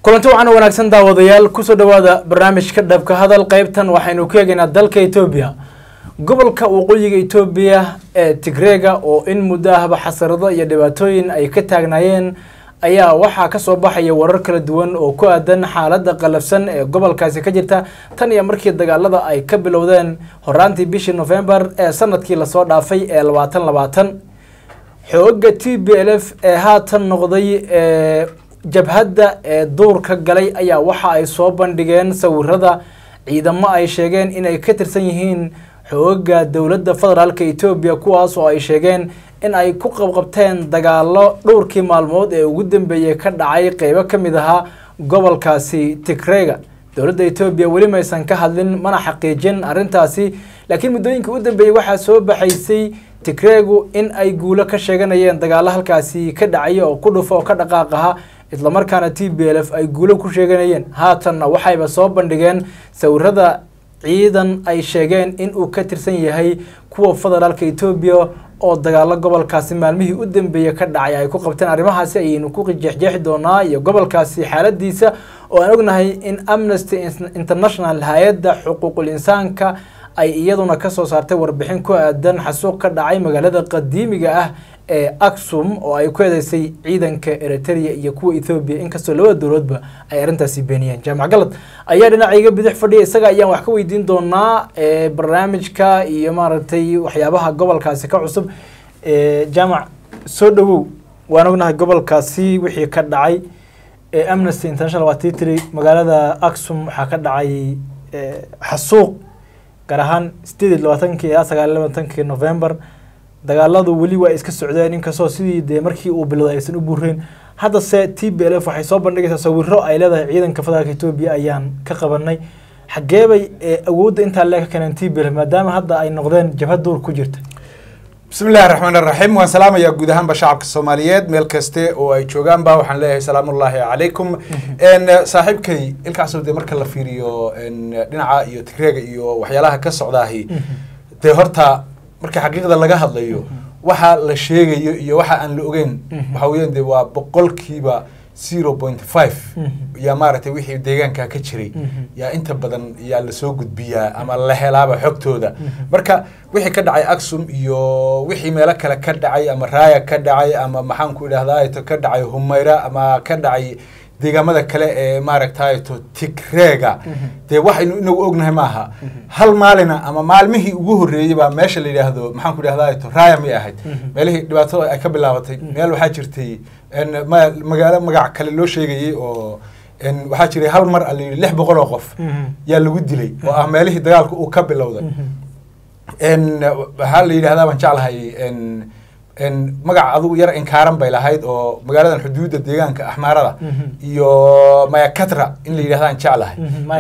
kulanti waxaana wanaagsan daawadayaal kusoo dhawaada barnaamijka dhabka hadal qeybtan waxaynu ku eegaynaa dalka etoobiya gobolka waqooyiga etoobiya ee tigreega oo in muddo ahba xasarado iyo dhibaatooyin ay ka taagnaayeen ayaa waxaa kasoo baxaya warar kala duwan oo ku aadan xaaladda qalafsan ee gobolkaasi ka jirta tan iyo markii dagaalada ay ka bilowdeen horaantii bishii novembar ee sanadkii lasoo dhaafay ee labaatan labaatan xooga t b l f ee haatan noqday ee jabhadda ee duurka galay ayaa waxa ay soo bandhigeen sawirada ciidamo ay sheegeen inay ka tirsan yihiin xooga dowladda federaalk etoobiya kuwaas oo ay sheegeen in ay ku qabqabteen dagaalo dhowrkii maalmood ee ugu dambeeyey ka dhacay qeybo ka mid ahaa gobolkaasi tigrega dowladda etoobiya weli maysan ka hadlin mana xaqiijin arrintaasi laakiin muddooyinkii u dambeeyey waxaa soo baxaysay tigregu in ay guulo ka sheeganayeen dagaalo halkaasi ka dhacaya oo ku dhufo oo ka dhaqaaq aha islamarkaana t b l f ay guulo ku sheeganayeen haatanna waxayba soo bandhigeen sawirada ciidan ay sheegeen in uu ka tirsan yahay kuwa federaalka etoobiya oo dagaalo gobolkaasi maalmihii u dambeeyey ka dhacay ay ku qabteen arrimahaasi ayaynu ku jeexjeexi doonaa iyo gobolkaasi xaaladiisa oo aan ognahay in amnesty international hay-adda xuquuqul insaanka ay iyaduna kasoo saartay warbixin ku aadan xasuuq ka dhacay magaalada qadiimiga ah ee aksum oo ay ku eedeysay ciidanka eritrea iyo kuwa ethoobiya inkastoo labada dowladba ay arrintaasi beeniyeen jaamac galad ayaa dhinacayga bidix fadhiya isaga ayaan wax ka weydiin doonaa barnaamijka iyo maaragtay waxyaabaha gobolkaasi ka cusub jaamac soo dhawow waan ognahay gobolkaasi wixii ka dhacay amnesty international waa tii tiri magaalada aksum waxaa ka dhacay xasuuq gaar ahaan sideed iyo labaatankii ilaa sagaal iyo labaatankii november dagaaladu weli waa iska socdeen inkastoo sidii dee markii uu bilowday aysan u buureen haddase t b l f waxay soo bandhigaysaa sawiro ay leedahay ciidanka federaalka etoobiya ayaan ka qabanay xageebay awoodda intaa lee ka keeneen t b l f maadaama hadda ay noqdeen jabhad duur ku jirta bismi illahi raxmaan raxiim waan salaamayaa guud ahaanba shacabka soomaaliyeed meel kaste oo ay joogaanba waxaan leeyahay salaamullaahi calaykum saaxiibkay ilkaasoo dee marka la fiiriyo dhinaca iyo tigreega iyo waxyaalaha ka socdaahi dee horta marka xaqiiqda laga hadlayo waxa la sheegayo iyo waxa aan la ogeyn waxa weeyaan dee waa boqolkiiba zero point five yaa maaragtay wixii deegaanka ka jiray yaa inta badan yaa lasoo gudbiyaa ama la helaaba xogtooda marka wixii ka dhacay aksum iyo wixii meelo kale ka dhacay ama raaya ka dhacay ama maxaanku idhahdaa ka dhacay humayra ama ka dhacay deegaamada kale ee maaragtayto tigreega dee waxaynu inagu ognahay maaha hal maalina ama maalmihii ugu horreeyey baa meesha la yidhaahdo maxaanku idhahdato raaya may ahayd meelihii dhibaatada ay ka bilaabatay meel waxaa jirtay magaalo magac kale loo sheegayey oo waxaa jiray hal mar a la yidhi lix boqol oo qof yaa lagu dilay oo ah meelihii dagaalka uu ka bilowday waxaa la yidhahdaa baan jeclahay magac adugu yar inkaaran bay lahayd oo magaaladan xuduudda deegaanka axmaarada iyo mayakatra in la yidhahdaan jeclahay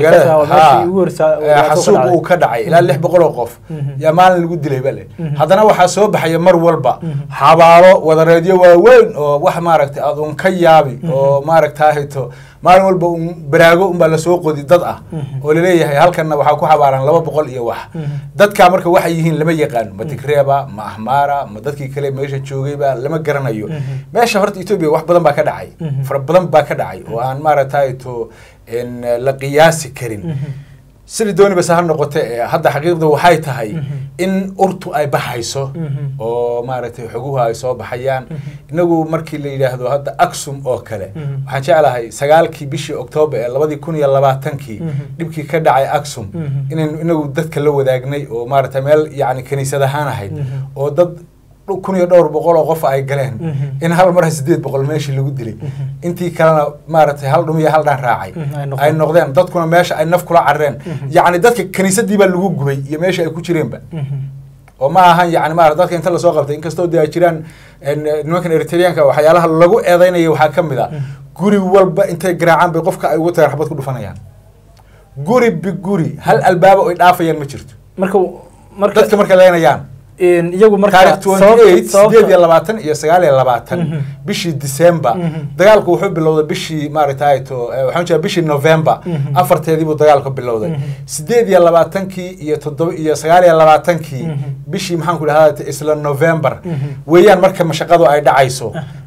xasuuq uu ka dhacay ilaa lix boqol oo qof yaa maalin lagu dilay bale haddana waxaa soo baxaya mar walba xabaalo wadareedyo waaweyn oo wax maaragtay aad un ka yaabi oo maaragtahayto maalin walba un baraago unbaa lasoo qodi dad ah oo laleeyahay halkanna waxaa ku xabaaran laba boqol iyo wax dadkaa marka waxay yihiin lama yaqaano ma tigreeba ma ahmaara ma dadkii kale meesha joogayba lama garanayo meesha horta etoobiya wax badan baa ka dhacay fara badan baa ka dhacay oo aan maaragtayto la qiyaasi karin sidii dooniba se ha noqote hadda xaqiiqda waxay tahay in urtu ay baxayso oo maaragtay xoguhu ay soo baxayaan inagu markii la yidhaahdo hadda aksum oo kale waxaan jeclahay sagaalkii bishii oktoobar ee labadii kun iyo labaatankii dhibkii ka dhacay aksum inaynu inagu dadka la wadaagnay oo maaragtay meel yacni kaniisad ahaan ahayd oo dad kun iyo dhowr boqol oo qof ay galeen in hal mar sideed boqol meeshii lagu dilay intii kalena maaragtay hal dhum iyo hal dhaan raacay ay noqdeen dadkuna meesha ay naf kula carreen yacni dadka kaniisadii baa lagu gubay iyo meesha ay ku jireenba oo ma ahan yani maarata dadka inta lasoo qabtay inkastoo dee ay jiraan nimankan eritreanka waxyaalaha lagu eedeynaya waxaa ka mid a guri walba intay garaacaan bay qofka ay ugu tagaan xabad ku dhufanayaan guri biguri hal albaaba oy dhaafayaan ma jirto marka dadka markay leenayaan iyagu taarikh twenty eight sideed iyo labaatan iyo sagaal iyo labaatan bishii december dagaalku wuxuu bilowday bishii maaragtayto waxaan jeeda bishii november afarteedii buu dagaalku bilowday sideed iyo labaatankii iyo toddoba iyo sagaal iyo labaatankii bishii maxaan ku dhahdaa isla november weeyaan marka mashaqadu ay dhacayso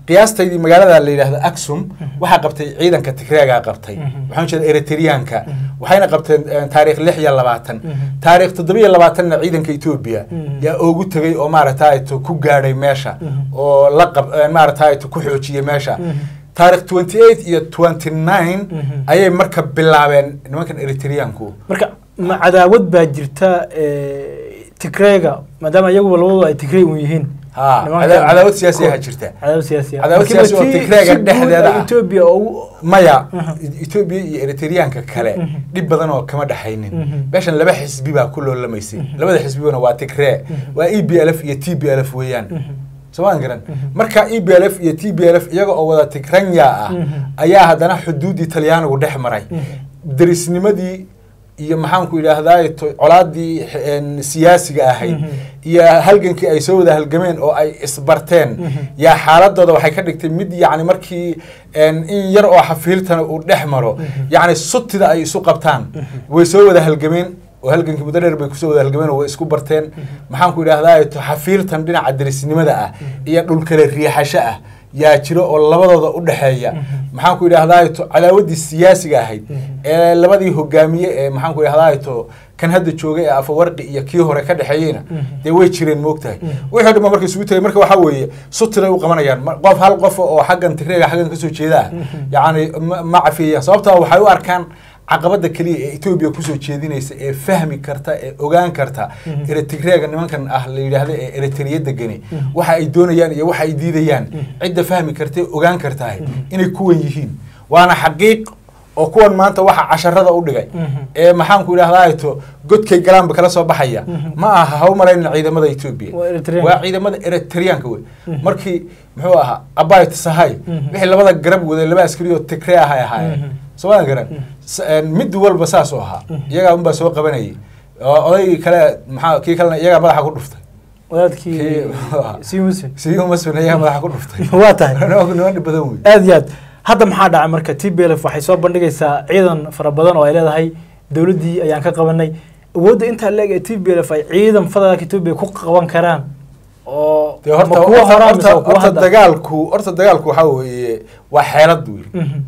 qiyaastaydii magaalada la yidhaahdo aksum waxaa qabtay ciidanka tigreegaa qabtay waxaan jeeda eritreanka waxayna qabteen eh, taariikh lix iyo labaatan taariikh toddoba iyo labaatanna ciidanka etoobiya yaa oogu tegey oo maaragtay ku gaadhay meesha oo la qab eh, maaragtay ku xoojiyey meesha taarikh twenty eight iyo twenty nine ayay marka bilaabeen nimankan eritreanku marka ma cadaawad baa jirta eh, tigreega maadaama iyaguba labadooda ay tigrey un yihiin ha Nimankan- cada- cadaawad siyaasi ayaa jirta cadaawad siyaasi ah. Cadaawad Markiiba siyaasi oo tii Tigreega si guud dhexdeeda ay ah. Ethiopia ugu maya etoobiya iyo eritreanka kale dhib badan oo kama dhexaynin meeshan laba xisbi baa ku loolamaysay labada xisbibana waa tigree waa e b l f iyo t b l f weeyaan somaan garan marka e b l f iyo t b l f iyaga oo wada tigranya ah ayaa haddana xuduuddii talyaanigu dhex maray derisnimadii iyo maxaanku idhaahdaa to- colaadii een, siyaasiga ahayd iyo halgankii ay soo wada halgameen oo ay isbarteen yaa xaaladooda waxay ka dhigtay mid yacni markii een, in yar oo xafiiltana uu dhex maro yacni sutida ay isu qabtaan way soo wada halgameen oo halgankii muddo dheer bay kusoo wada halgameen oo way isku barteen maxaanku idhaahdaa to xafiiltan dhinaca derisnimada ah iyo dhulkale riixasho ah yaa jiro oo labadooda u dhexeeya maxaanku idhaahdaa to cadaawaddii siyaasiga ahayd ee labadii hogaamiye ee maxaanku idhahdaa to kan hadda joogay ee afawarqi iyo kii hore ka dhexeeyeyna dee way jireen moogtahay wixii dhan ba marka isugu tegay marka waxaa weeye sutiray u qabanayaan Ma- qof hal qof oo xaggan tigreega xaggan kasoo jeeda ah yacni ma- ma cafiyayaan sababtaa waxay u arkaan caqabada keliya ee etoobiya kusoo jeedinaysa ee fahmi karta ee ogaan karta eritreega nimankan ah la yidhaahda ee eritriya degani waxa ay doonayaan iyo waxa ay diidayaan cidda fahmi karta ee ogaan kartahay inay kuwan yihiin waana xaqiiq oo kuwan maanta waxa casharada u dhigay ee maxaanku idhahdaa to godkay galaanba kala soo baxaya ma aha ha u malayna ciidamada etoobiya Waa Eritrean. waa ciidamada eritreanka wey markii muxuu ahaa abayt sahay wixii labada garab waday laba askari oo tigree ah ay ahaayeen somaa garan S- een, mid walba saas oo ahaa iyagaa unbaa soo qabanayay oo odaygii kale maxaa kii kalena iyagaa madaxa ku dhuftay wadaadkii Kii- sii muslim siumasun iyagaa madaxa ku dhuftay waa tahay niman dhib badan wey aad iyo aad hadda maxaa dhacay marka t b l f waxay soo bandhigaysaa ciidan fara badan oo ay leedahay dowladdii ayaan ka qabanay awoodda intaa leeg ee t b l f ay ciidan federaalka etoobiya ku qaban karaan oo dee horta ma kuwa horta- hora mise horta waa kuwa horta hadda dagaalku horta dagaalku waxaa weeye waa xeelad wey Mhm.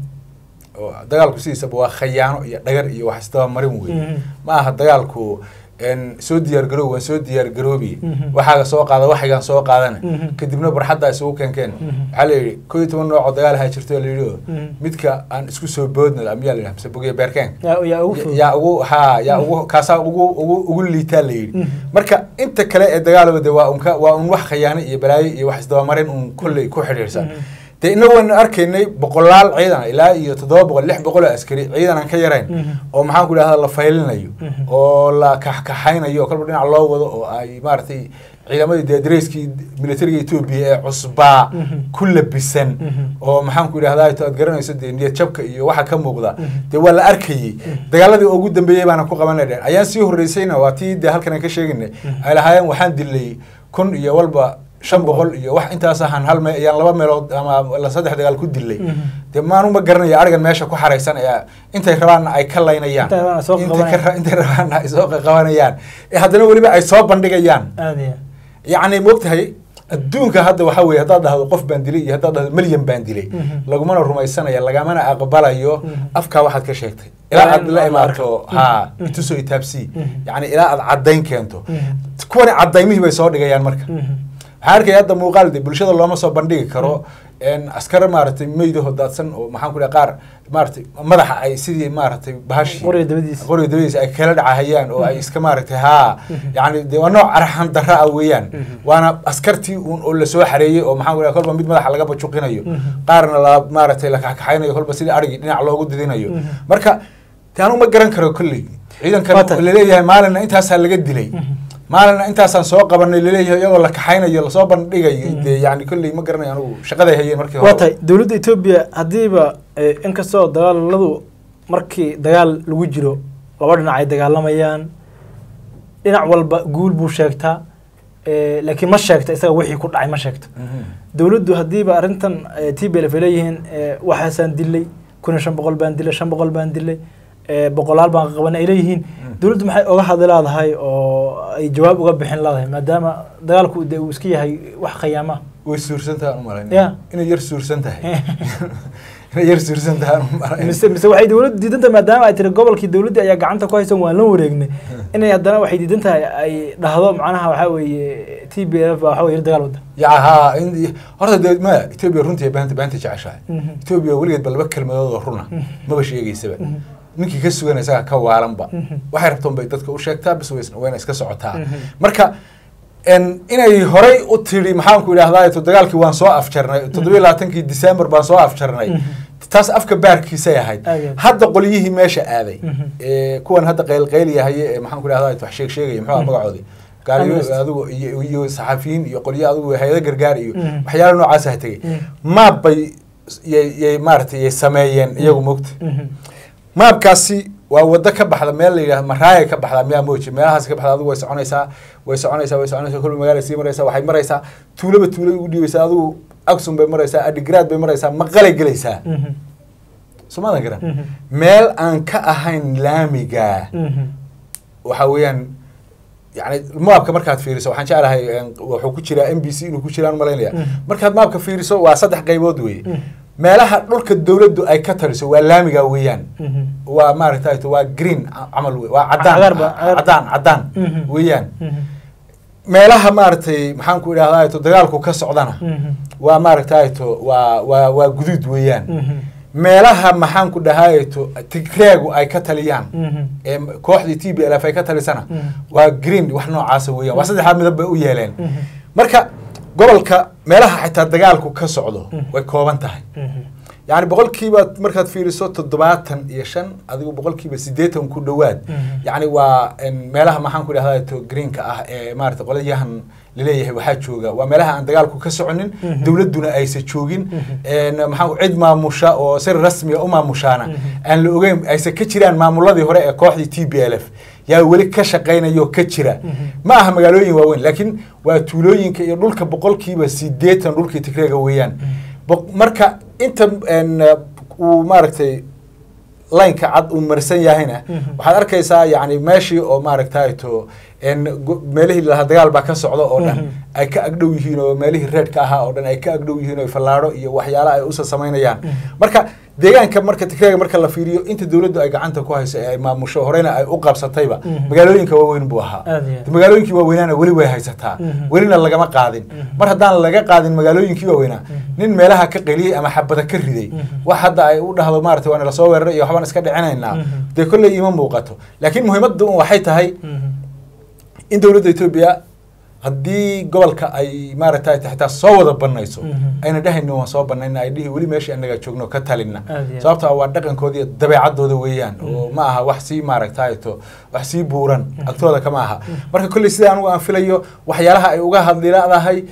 oo dagaalku sidiisaba waa khayaano iyo dhagar iyo wax isdabamarin wey Mhm. ma aha dagaalku een, soo diyaar garoob waan soo diyaar garoobi Mhm. waxaaga soo qaada waxaygaan soo qaadana Mhm. kadibna barxadda isugu keenkeen Mhm. waxaa la yidhi koo iyo toban nooc oo dagaal ahaa jirto la yidhi oo Mhm. midka aan isku soo boodna miyaa la yidhaha mise bogiya beerkeen yaa yaa ugu fudud yaa ugu ha yaa ugu kaasaa ugu ugu ugu liitaa la yidhi Mhm. marka inta kale ee dagaalaba de waa unka waa un wax khayaano iyo balaayo iyo wax isdabamarin un kolley ku xidhiidhsan Mhm. dee inagu waan arkaynay boqolaal ciidan ilaa iyo toddoba boqol lix boqol oo askari ciidan aan ka yarayn Mhm. oo maxaan ku idhahda la faylinayo Mhm. oo la kaxkaxaynayo oo kolba dhinac loo wado oo ay maaragtay ciidamadii dee dareyskii militariga etoobiya ee cusbaa Mhm. ku labisan Mhm. oo maxaan ku idhahdaa to aad garanayso dee niyad jabka iyo waxa ka muuqda Mhm. dee waa la arkayey dagaaladii ugu dambeeyey baana ku qabanay dheen ayaan sii horreysayna waa tii dee halkan aan ka sheegaynay ay lahaayeen waxaan dilay kun iyo walba shan boqol iyo wax intaas ahaan hal meel ayaan laba meelood ama la saddex dagaal ku dilay Mhm. dee maanuma garanaya arigan meesha ku xaraysan ee intay rabaanna ay ka laynayaan Intay rabaanna soo Intay qabanayaan. ka- intay rabaanna ay soo qabanayaan ee haddana weliba ay soo bandhigayaan aad iyo yacni moogtahay adduunka hadda waxaa weeye haddaad dhahdo qof baan dilay iyo haddaad dhahdo milyan baan dilay Mhm. lagumana rumaysanaya lagamana aqbalayo Mhm. afkaa waxaad ka sheegtay Waa ilaa in aad la la imaato arko. ha Mhm. itusoo itaabsii Mhm. yacni ilaa aad caddayn keento Mhm. kuwani cadaymihii bay soo dhigayaan marka Mhm. waxaan arkaya hadda muuqaal de bulshada looma soo bandhigi karo een askar maaragtay meydaho daadsan oo maxaan ku dhaha qaar maaragtay madaxa ay sidii maaragtay bahashii qoriga dabadiisa qoriga dabadiisa ay kala dhacahayaan oo ay iska maaragtay haa yacni de waa nooc arxan darra ah weeyaan waana askartii uun oo lasoo xareeyey oo maxaan ku dhaha kolba mid madaxa laga bajuqinayo qaarna la maaragtay la kaxkaxaynayo kolba sidii arigii dhinac loogu didinayo marka de anu ma garan karo kolley ciidankan Waa tahay. laleeyahay maalinna intaasaa laga dilay maalina intaasaan soo qabanay laleeyahay iyagoo la kaxaynayo lasoo bandhigayo dee yani kolley ma garanayo anugu shaqaday hayeen markii waa tahay dowladda etoobiya haddiiba eh, inkastoo dagaaladu markii dagaal lagu jiro laba dhinac ay dagaalamayaan dhinac walba guul buu sheegtaa eh, laakiin ma sheegta isaga wixii ku dhacay ma sheegto Mhm. dowladdu haddiiba arrintan t b l f ay leeyihiin eh, waxaasaan dilay kun iyo shan boqol baan dilay shan boqol baan dilay eh, boqolaal baan qabanay ay leeyihiin dowladdu maxay oga hadli leedahay oo ay jawaab uga bixin leedahay maadaama dagaalku de uu iska yahay wax khayaama ah way suursan tahay aan u malayn Ya. inay yar suursan tahay inay yar suursan tahay aan u malayn mise mise waxay dowladdu diidan tahay maadaama ay tiri gobolkii dowladda ayaa gacanta ku haysan waan la wareegnay inay haddana waxay diidan tahay ay dhahdo macnaha waxaa weeye t b f baa waxaa weye dagaal wadda ya ha in- horta dee maya etoobiya runtii baanta baanta jeceshahay Mhm. etoobiya weligeed ba laba kelmadood oo runa maba sheegaysaba ninkii ka sugan isaga ka waalanba waxay rabtoon bay dadka u sheegtaa bis ways- wayna iska socotaa Mhm. marka en inay horay u tiri maxaanku idhahdaa to dagaalkii waan soo afjarnay toddobiyo labaatankii december baan soo afjarnay taas afka baarkiisay ahayd Aad iyo aad. hadda qolyihii meesha aaday Mhm. ee, kuwan hadda qaylqayliyahaye ee maxaanku idhahdaa wax sheeg sheegaya muxuu ahaa magacoodii gaariyo Amnesty. adigu iyo iyo saxafiyiin iyo qolyo adigu hay-ado gargaar iyo Mhm. waxyaala noocaas ha tegey Mhm. maab bay yay yay maaragtay yay sameeyeen iyagu mogta Mhm. maabkaasi waa wado ka baxda meel la yidhahdo maraaya ka baxda miyaa mooji meelahaas ka baxda adigu way soconaysaa way soconaysaa way soconaysaa kolba magaala sii maraysaa waxay maraysaa tuulaba tuulay ugu dhiibaysaa adigu aksum bay maraysaa adigraad bay maraysaa maqalay gelaysaa Mhm. somadan garan Mhm. meel aan ka ahayn laamiga Mhm. waxa weeyaan yani maabka markaad fiiriso waxaan jeclahay en, wuxuu ku jiraa m b c inuu ku jiraan malaynaya Mhm. markaad maabka fiiriso waa saddex qaybood weeye Mhm. meelaha dhulka dowladdu ay ka taliso waa laamiga weeyaan Mhm. waa maaragtay waa green ca- camal wey waa Cagaar cadaan ba- cagaar. cadaan cadaan Mhm. weeyaan Mhm. meelaha maaragtay maxaan ku idhahdaa to dagaalku ka socdana Mhm. waa maaragtay to waa waa waa guduud weeyaan Mhm. meelaha maxaan ku dhahay to tigreegu ay ka taliyaan Mhm. ee kooxdii t b l f ay ka talisana Mhm. waa green wax noocaasa weeyaan waa saddexdaa midab bay u yeeleen Mhm. marka gobolka meelaha xitaa dagaalku ka socdo Mhm. way kooban tahay Mhm. yacni boqolkiiba markaad fiiriso toddobaatan iyo shan adigu boqolkiiba siddeetan ku dhowaad Mhm. yacni waa en, meelaha maxaan ku idhahdaa to greenka ah ee maarata qolyahan laleeyahay waxaa jooga waa meelaha aan dagaalku ka soconin Mhm. dowladduna aysa joogin Mhm. en, maxaan ku- cid maamusha oo si rasmiga u maamushaana Mhm. aan la ogeyn aysa ka jiraan maamuladii hore ee kooxdii t b l f yaa weli ka shaqaynaya oo ka jira Mhm. ma aha magaalooyin waaweyn laakiin waa tuulooyinka iyo dhulka boqolkiiba siddeetan dhulkii tigreega weeyaan Boq- marka inta en, uu maaragtay laynka cad uu marsan yahayna Mhm. waxaad arkaysaa yani meeshii oo maaragtay to en, go- meelihii lahaa dagaal baa ka socda oo dhan Mhm. ay ka agdhow yihiin oo meelihii reedka ahaa oo dhan ay ka agdhow yihiin oo fallaadho iyo waxyaala ay usa samaynayaan Mhm. marka deegaanka marka tigreega marka la fiiriyo inta dowladdu ay gacanta ku hayso ee ay maamusho horeyna ay u qabsatayba Mhm. magaalooyinka waaweyn buu ahaa Aad iyo aad. magaalooyinkii waaweynaana weli way haysataa Mhm. welina lagama qaadin Mhm. mar haddaan laga qaadin magaalooyinkii waaweynaa Mhm. nin meelaha ka qeliyey ama xabada ka riday Mhm. wax hadda ay u dhahdo maarata waana lasoo weeraray iyo waxbaan iska dhicinaynaa Mhm. dee kolley ima muuqato laakiin muhiimadda un waxay tahay Mhm. in dowladda etoobiya haddii gobolka ay maaragtay xitaa soo wada banayso Mhm. ayna dhehayno waan soo banayna ay dhihi weli meeshii anaga joogno ka talina Aad iyo aad. sababto ah waa dhaqankooda iyo dabeecadooda weeyaan oo ma aha wax sii maaragtay to wax sii buuran agtooda kama aha marka kolley sida anigu aan filayo waxyaalaha ay uga hadlilaadahay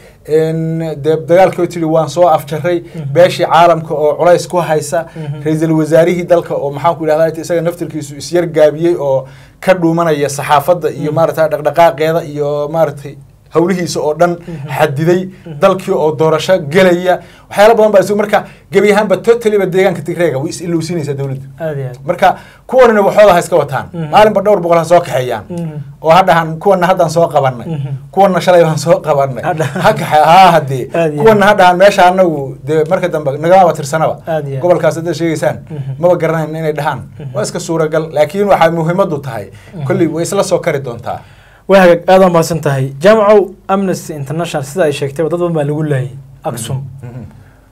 dee dagaalkii tiri waan soo afjaray beeshii caalamka oo culays ku haysa Mhm. ra-iisul wasaarihii dalka oo maxaan ku idhahda isaga naftirkiisu isyar gaabiyey oo ka dhuumanaya saxaafadda iyo maaragtay dhaqdhaqaaqeeda iyo maaragtay hawlihiisa oo dhan xadiday dalkii oo doorasho gelaya waxyaala badan baa isu marka gebi ahaanba totaliba deegaanka tigreega way is ilowsinaysaa dowladdu aad iyo aad marka kuwanina waxooda ha iska wataan Mhm. maalinba dhowr boqol ha soo kaxeeyaan Mhm. oo ha dhahan kuwana haddaan soo qabanay Mhm. kuwana shalay baan soo qabanay Ha dhahan. ha kaxe haa hadee Aad iyo kuwana ha dhahan meesha anagu dee marka dambe nagamaba tirsanaba Aad iyo aad. gobolkaas haddaad sheegaysaan Mhm. maba garanayn inay dhahaan waa iska suuragal laakiin waxaa muhiimadu tahay kolley way isla soo kari doontaa waa hagaag aad waa mahadsan tahay jaamacow amnesty international sida ay sheegtayba dad badan baa lagu laayay aksum Mhm.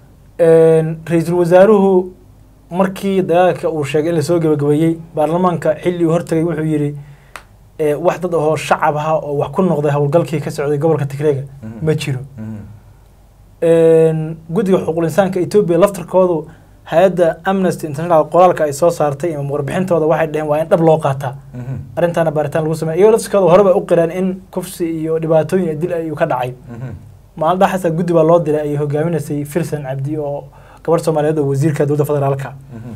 ra-iisul wasaaruhu markii dagaalka uu sheegay in lasoo gabagabeeyey baarlamaanka xilli uu hortagay wuxuu yidhi eh, wax dad ahoo shacab aha oo wax ku noqday howlgalkii ka socday gobolka tigreega Mhm. ma jiro Mhm. guddiga xuquuqul insaanka etoobiya laftarkoodu hay-adda amnesty international qoraalka ay soo saartay ama warbixintooda waxay dhaheen waa in dhab loo qaataa Mhm. arrintaana baaritaan lagu sameeya iyagoo laftarkooda horeba u qireen in kufsi iyo dhibaatooyin iyo dil ay ka dhacay Mhm. maalin dhaxasa guddi baa loo diray ay hogaaminaysay filsan cabdi oo gabadh soomaaliyeed oo wasiirka dowladda federaalka Mhm.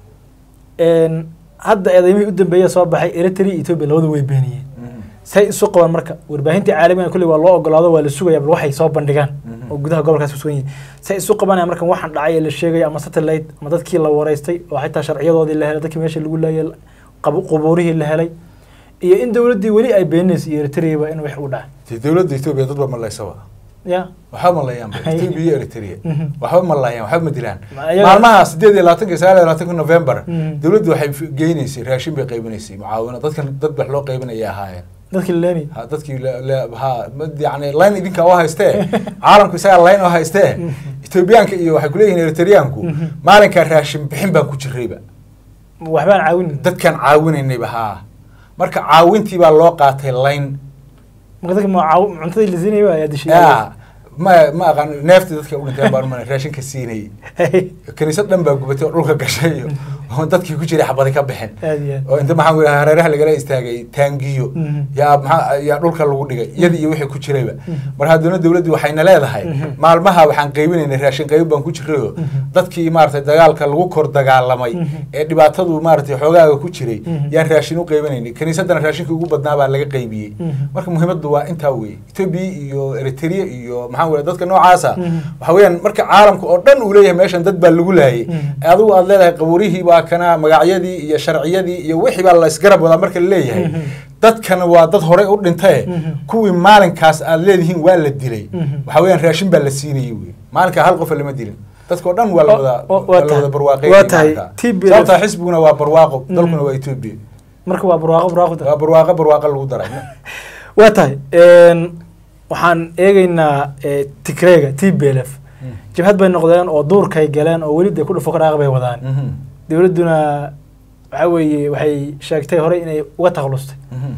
Een, hadda eedeymihii u dambeeya soo baxay eritrea iyo etoobiya labadu way beeniyeen Mhm. say isu qabaan marka warbaahintii caalamiga kulli waa loo ogolaado waa la sugaya bal waxay soo bandhigaan Mhm. oo gudaha gobolkaas ku sugan yihiin say isu qabanaya markan waxaan dhacay ee la sheegaya ama satellite ama dadkii la wareystay oo xitaa sharciyadoodii la helay dadkii meesha lagu laayay qab- qubuurihii la helay iyo in dowladdii weli ay beeninayso iyo eritreaba in wax u dhacay dee dowladda etoobiya dadba malaysaba ya waxba ma layaan ethiopia iyo eritrea Mhm. waxba ma layaan waxba ma dilaan Ma ayaga- maalmaha sideed iyo labaatanka iyo sagaal iyo labaatanka november Mhm. dowladdu waxay f- geynaysay raashin bay qaybinaysay mucaawino dadkan dad wax loo qaybinaya ahaayeen dadkii laleeni ha dadkii la- la- ha ma- yani line idinka oo haystee caalamku isagaa line oo haystee ethoobiyaanka iyo waxay kuleeyihiin eritreyaanku Mhm. maalinkaa raashin bixin baan ku jirayba waxbaan caawin dadkan caawinaynayba haa marka caawintii baa loo qaatay line marka dadka ma caaw cuntadii la siinayay ayaa dishay ya ma ma aqaan neefti dadka u dhinteen baan umana raashinka siinayay kaniisad dhan baa gubatay oo dhulka gashay iyo oo dadkii ku jiray xabadi ka bixin aad iyo aad oo inta maxaan ku idhaha hareeraha lagala istaagay taangiyo Mhm. yaa maxaa yaa dhulka lagu dhigay iyadii iyo wixii ku jirayba Mhm. mar haddana dowladdu waxayna leedahay Mhm. maalmaha waxaan qaybinaynay raashin qayb baan ku jirayo Mhm. dadkii maaragtay dagaalka lagu kor dagaalamay Mhm. ee dhibaatadu maaragtay xoogaaga ku jiray Mhm. yaan raashin u qaybinaynay kaniisadana raashinka ugu badnaa baa laga qaybiyey Mhm. marka muhiimaddu waa intaa weeye etoobiya iyo eritrea iyo maxaan ku idhaha dadka noocaasa Mhm. waxa weeyaan marka caalamka oo dhan uu leeyahay meeshan dad baa lagu laayay Mhm. adigu aad leedahay qabuurihii baa kana magacyadii iyo sharciyadii iyo wixii baa la isgarab wadaa marka la leeyahay Mhm. dadkan waa dad horey u dhintaye Mhm. kuwii maalinkaas aad leedihiin waa la dilay Mhm. waxa weeyaan raashin baa la siinayay wey maalinkaa hal qofa lama dilin dadka oo dhan waa la O- wada o- waa waa la tahay- wada barwaaqeeyay waa tahay maalinkaa. TPLF sababtaa xisbiguna waa barwaaqo Mhm. dalkuna waa etoobiya marka waa barwaaqo barwaaqo waa barwaaqo barwaaqo lagu daray waa tahay waxaan eegeynaa eh, tigreega t b l f jabhad bay noqdeen oo duurkay galeen oo weli dee ku dhufo kadhaaq bay wadaan Mhm. dowladduna waxa weeye waxay sheegtay horey inay uga takhalustay Mhm.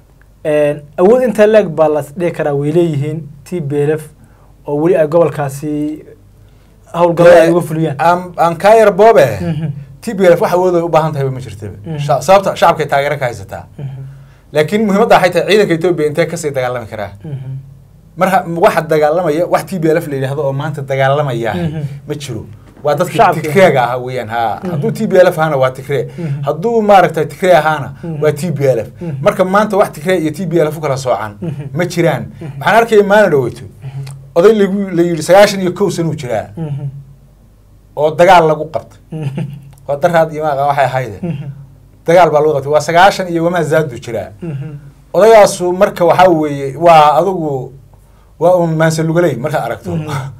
awood intaa laag baa la dhihi karaa way leeyihiin t b l f oo weli ay gobolkaasi howlgallada ay uga fuliyaan aan aan kaa yar boobe Mhm. t b l f wax awood ay u baahan tahay ma jirtaba Mhm. Sha- sababta shacabkay taageero ka haysataa Mhm. laakiin muhiimadda waxay tahay ciidanka etoobiya intee kasii dagaalami karaa Mhm. marka waxa dagaalamaya wax t b l f la yidhaahdo oo maanta dagaalamaya Mhm. ma jiro waa dadka Shacabka. tigreega ahaa weeyaan ha Mhm. hadduu t b l f ahaana waa tigree Mhm. hadduu maaragtay tigree ahaana Mhm. waa t b l f Mhm. marka maanta wax tigree iyo t b l f u kala soocan Mhm. ma jiraan maxaan arkaya maalin dhaweyto oday lagu la yidhi sagaashan iyo kow sanuu jiraa Mhm. oo dagaal lagu qabtay Mhm. waa daraad iyo maaqa waxay ahayde Mhm. dagaal baa lagu qabtay waa sagaashan iyo wamaa zaadu jiraa Mhm. odagaasu marka waxaa weeye waa adigu waa un maansalugaley markaad aragto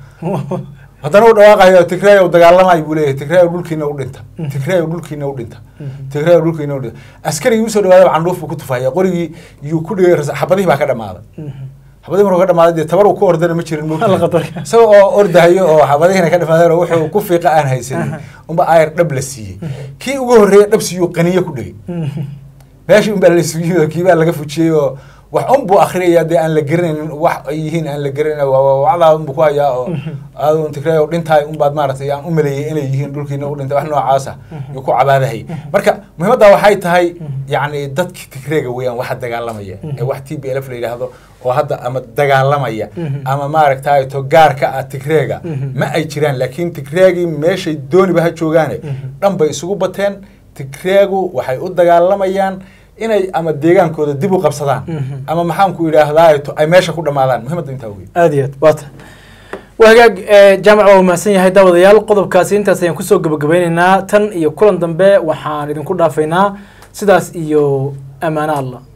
haddana u dhawaaqayo tigreeyow dagaalamay buu leeyahay tigreeyow dhulkiina u dhinta Mhm. tigreeyow dhulkiina u dhinta Mhm. tigreeyow dhulkiina u dhinta askarigii usoo dhawaadaba candhuuf buu ku tufaya qorigii yuu ku dhigay ras- xabadihii baa ka dhamaaday Mhm. xabadihii markuu ka dhamaaday dee tabar uu ku ordana ma jirin Alla qadarka. isaga oo ordahayo oo xabadihiina ka dhamaadeen oo wuxuu ku fiiqa aan haysanin unba ayar dhab la siiyey kii ugu horreeya dhab siiyuu qaniyo ku dhigay Mhm. meeshii unbaa la sugiyey oo kiibaa laga fujiyey oo wax un buu akhriyaya dee aan la garanaynin wax ay yihiin aan la garanayn wacdaa unbuu ku hayaa oo aadu tigray oo dhintaay unbaad maaragtay aan u maleeyay inay yihiin dhulkiina u dhintay wax noocaasa yuu ku cabaadahay marka muhiimadda waxay tahay yacni dadki tigreega weeyaan waxa dagaalamaya ee wax t b l f la yidhaahdo oo hadda ama dagaalamaya Mhm. ama maaragtay to gaar ka ah tigreega Mhm. ma ay jiraan laakiin tigreegii meeshay dooniba ha joogaane Mhm. dhan bay isugu bateen tigreegu waxay u dagaalamayaan inay ama deegaankooda dib u qabsadaan Mhm. ama maxaan ku idhaahdaa to- ay meesha ku dhammaadaan muhiimadda intaa wey aad iyo aad waa tahay waa hagaag eh, jaamac waa mahadsan yahay daawadayaal qodobkaasi intaas ayaan kusoo gabagabeyneynaa tan iyo kulan dambe waxaan idinku dhaafaynaa sidaas iyo ammaano allah